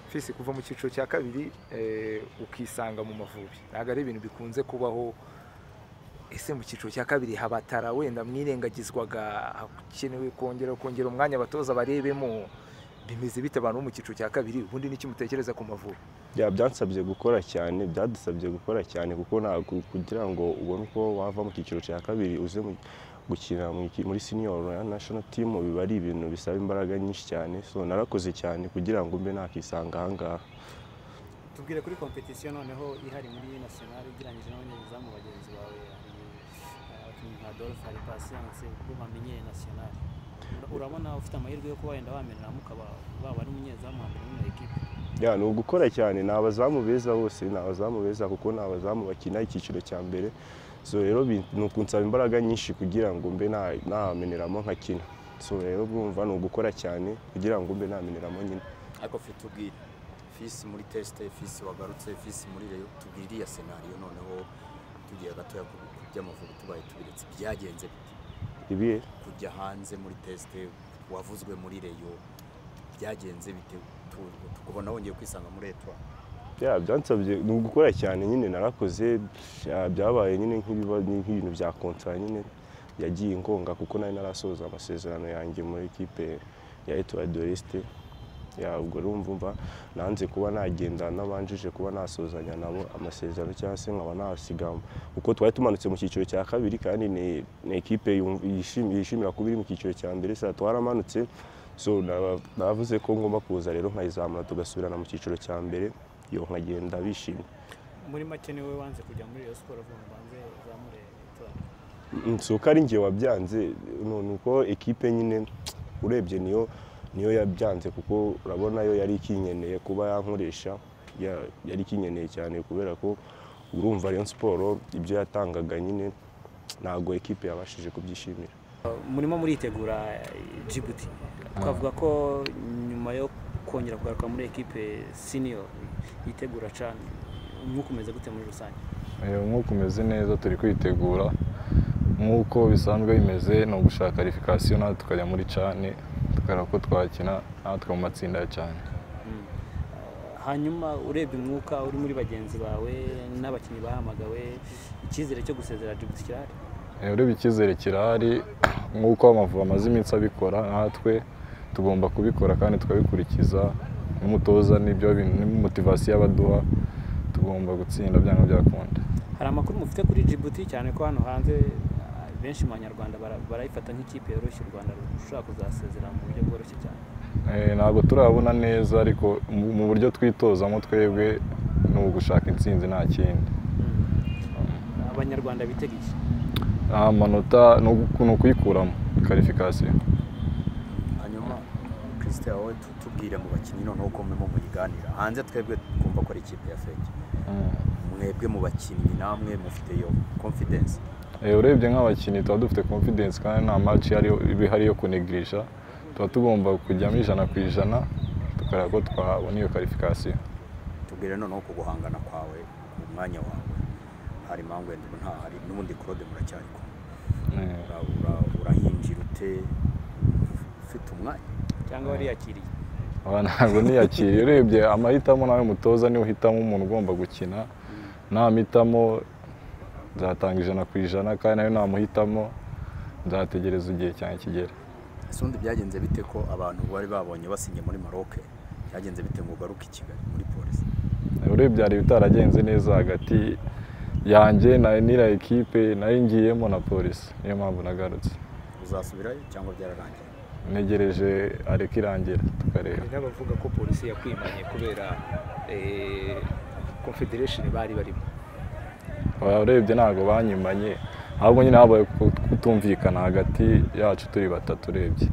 fisi kuva mu cyiciro cya kabiri ukisanga mu mavubi ntabwo ari ibintu bikunze kubaho ese mu cyiciro cya kabiri habatara wenda mwirengagizwaga hakenewe kongera kongera umwanya abatoza barebemo bimeze bite abantu bo mu cyiciro cya kabiri ubundi n'icyo mutekereza ku mavubi byansabye gukora cyane byadusabye gukora cyane kuko ntabwo kugira ngo ubone uko wava mu cyiciro cya kabiri uze gukina muri senior national team biba ari ibintu bisaba imbaraga nyinshi cyane so narakoze cyane kugira ngo mbe nakisanga ahangaha tubwire kuri kompetisiyo noneho ihari muri national ugereranyije n'abanyezamu bagenzi bawe abakinnyi nka Adolphe hari Patience ubwo bamenyeye national urabona ufite amahirwe yo kuba wenda wameneramo ukaba waba ari umunyezamu wa mbere muri ekipe ya ni ugukora cyane ni abazamu beza bose ni abazamu beza kuko ni abazamu bakina icyiciro cya mbere so rero ni ukunsaba imbaraga nyinshi kugira ngo mbe nameneramo nkakina so rero bwumva ni ugukora cyane kugira ngo mbe nameneramo nyine ariko fe tubwire fisi muri tesite fisi wagarutse fisi muri reyo tubwire iriya senariyo noneho tugiye gatoya ku by'amavubi tubaye tubiretse byagenze bite ibihe kujya hanze muri tesite wavuzwe muri reyo byagenze bite tukubona wongeye kwisanga muri etwari byansabye ni ugukora cyane nyine narakoze byabaye nyine nk'ibintu bya kontara nyine yagiye ingonga kuko nari narasoza amasezerano yanjye muri ekipe ya etuwari doresite ubwo rumva nanze kuba nagenda nabanjije kuba nasozanya nabo amasezerano cyangwa se nkaba nasigama kuko twari tumanutse mu cyiciro cya kabiri kandi ni ekipe yishimira kuba iri mu cyiciro cya mbere twaramanutse navuze ko ngomba kuza rero nkayizamura tugasubirana mu cyiciro cya mbere yo nkagenda bishimye muri make niwe wanze kujya muri iyo siporo avuga ngo banze uzamure si uko ari njye wabyanze ni uko ekipe nyine urebye niyo niyo yabyanze kuko urabona yo yari ikinyeneye kuba yankoresha yari ikinyeneye cyane kubera ko urumva Rayon siporo ibyo yatangaga nyine ntabwo ekipe yabashije kubyishimira murimo muritegura jibuti twavuga ko nyuma yo kongera kugaruka muri ekipe siniyo yitegura cyane umwuka umeze gute muri rusange umwuka umeze neza turi kwitegura nk'uko bisanzwe bimeze ni ugushaka karifikasiyo natwe tukajya muri cyane tukareba ko twakina natwe mu matsinda ya cyane hanyuma urebye umwuka uri muri bagenzi bawe n'abakinnyi bahamagawe icyizere cyo gusezera jibuti kirahari urebye icyizere kirahari nk'uko amavubi amaze iminsi abikora natwe tugomba kubikora kandi tukabikurikiza n'umutoza n'ibyo motivasiyo abaduha tugomba gutsinda byanga byakunda hari amakuru mufite kuri jibuti cyane ko hano hanze benshi mu banyarwanda barayifata nk'ikipe yoroshye u rwanda rushobora kuzasezera mu buryo bworoshye cyane ntabwo turabona neza ariko mu buryo twitozamo twebwe ni ugushaka intsinzi nta kindi abanyarwanda bitega iki amanota ni ukuyikuramo karifikasiyo christian wowe tubwire mu bakinnyi noneho uko murimo muyiganira hanze twebwe twumva ko ari ikipe ya feke mwebwe mu bakinnyi namwe mufite iyo confidence urebye nk'abakinnyi tuba dufite confidence kandi nta match ihari yo kunegirisha tuba tugomba kujyamo ijana ku ijana tukareba ko twabona iyo karifikasiyo tubwire noneho ku guhangana kwawe ku mwanya wawe hari mangwende ntahari n'ubundi claude muracyari kumwe urahinjira ute ufite umwanya cyangwa wariyakiriye ntabwo niyakiriye urebye amahitamo nawe mutoza niwe uhitamo umuntu ugomba gukina ntamitamo nzatanga ijana ku ijana kandi nawe namuhitamo nzategereza igihe cyane kigera ese ubundi byagenze bite ko abantu bari babonye basinye muri maroc byagenze bite ngo ugaruke i kigali muri polisi urebye hari ibitaragenze neza hagati yanjye n'ira ekipe nayo ngiyemo na polisi niyo mpamvu nagarutse uzasubirayo cyangwa byararangiye ntegereje areka irangira tukareba hari n'abavuga ko polisi yakwimanye kubera confederation bari barimo urebye ntabwo banyimanye ahubwo nyine habaye kutumvikana hagati yacu turi batatu urebye